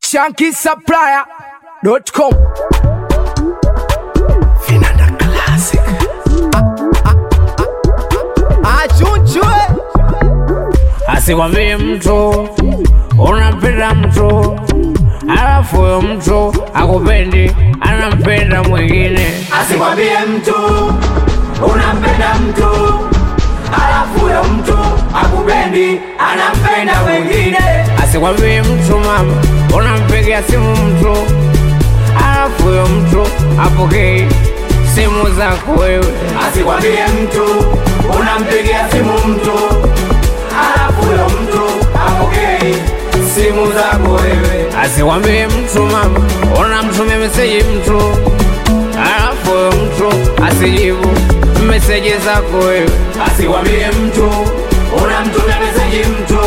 shankisupplier.com Vinanda Classic. achunchwe asikwambie mtu unampenda mtu alafu huyo mtu akupendi anampenda mwingine Asikwambie mtu unampenda mtu, alafu huyo mtu akupendi, anampenda mwingine. asikwambie mtu mama unampigia simu mtu alafu huyo mtu apokei simu zako wewe Asikwambie mtu unampigia simu mtu, alafu huyo mtu apokei simu zako wewe. asikwambie mtu mama unamtumia meseji mtu alafu huyo mtu asijibu meseji zako wewe Asikwambie mtu unamtumia meseji mtu,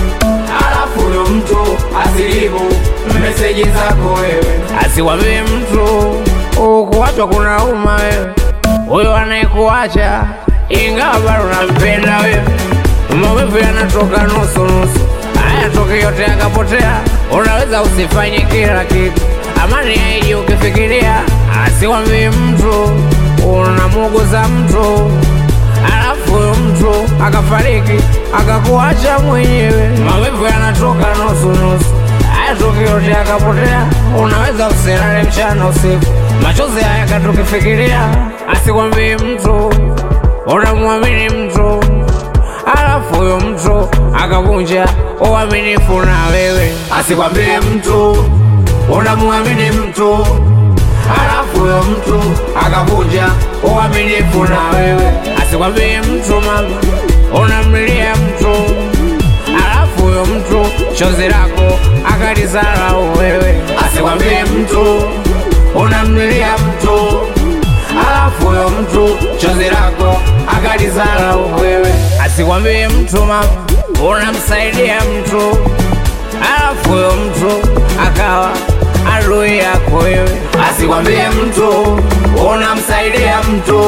alafu huyo mtu asijibu meseji zako wewe. asikwambie mtu ukuachwa kuna uma wewe huyo anayekuacha ingawa bado unampenda wewe maumivu yanatoka nusu nusu hayatoki yote yakapotea unaweza usifanye kila kitu amani haiji ukifikiria asikwambie mtu unamuguza mtu alafu huyo mtu akafariki akakuacha mwenyewe maumivu yanatoka nusu nusu hayatoki yote yakapotea unaweza usilale mchana usiku machozi haya katukifikiria asikwambie mtu unamwamini mtu alafu huyo mtu akavunja uaminifu na wewe Asikwambie mtu unamwamini mtu, alafu huyo mtu akavunja uaminifu na wewe. asikwambie mtu mama unamlilia mtu alafu huyo mtu chozi lako akalizarau wewe Asikwambie mtu unamlilia mtu, alafu huyo mtu chozi lako akalizarau wewe. asikwambie mtu mama unamsaidia mtu alafu huyo mtu akawa adui yako wewe Asikwambie mtu unamsaidia mtu,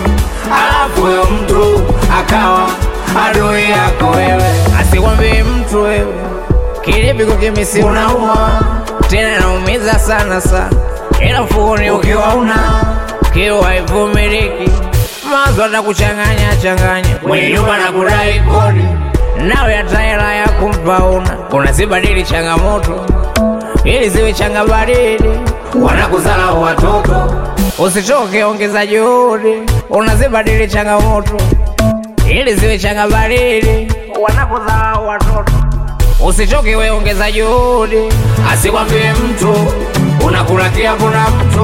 alafu huyo mtu akawa adui yako wewe. asikwambie mtu wewe kilipiko kimisi unauma tena naumiza sana sana ila mfukoni ukiwa una kiwa haivumiliki mazo atakuchanganya changanya mwenye nyumba na kudai kodi nawe hata hela ya kumpa una unazibadili changamoto ili ziwe changa baridi Wanakuzarau watoto, usichoke ongeza juhudi unazibadili changamoto ili ziwe changa baridi wanakudharau watoto usichoke we ongeza juhudi asikwambie mtu unakula kiapo na mtu,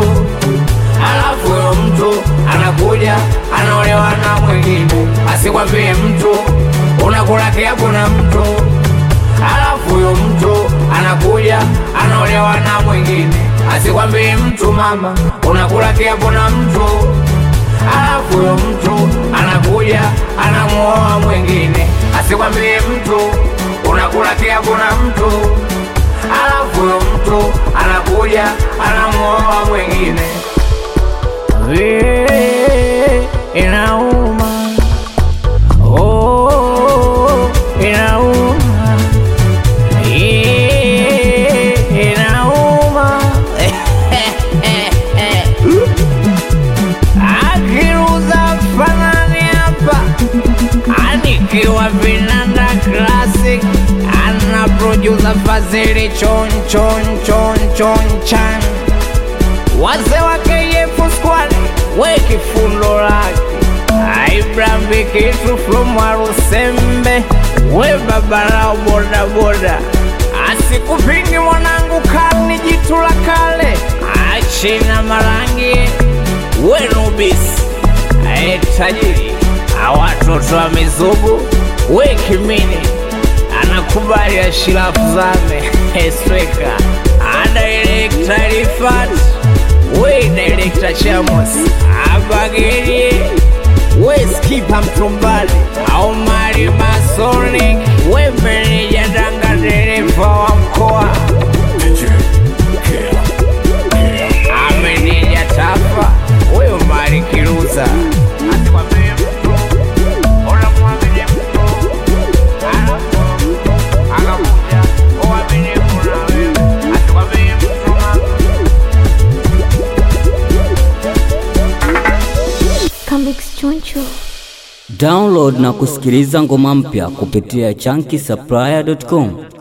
alafu huyo mtu anakuja anaolewa na mwingine. Asikwambie mtu unakula kiapo na mtu, alafu huyo mtu anakuja anaolewa na mwingine. Asikwambie mtu mama unakula kiapo na mtu, alafu huyo mtu anakuja anamuoa mwingine. Asikwambie mtu unakula kiapo na mtu alafu huyo mtu anakuja anamuoa mwingine. Vile inauma oh, inauma Yeah, inauma akiruza fanani hapa anikiwa vinanda classic ana producer fazili chon chon chon chon chan wazee wa KF squad we kifundo lake Abraham Bikitu from Warusembe we babarao boda boda asikupingi mwanangu kani jitu la kale achina marangi we nubisi ae tajiri awatoto wa mizugu we kimini anakubali ashirafu zame esweka adirekta rifat we direkta chamos abagerie we skipa mtumbali aumari masonic we meneja danga dereva wa mkoa ameneja tafa we umari kiruza Asikwambie mtu, unamwamini mtu, alafu akakuja uaminifu na wewe. Asikwambie Mix Choncho. Download na kusikiliza ngoma mpya kupitia chunky supplier.com.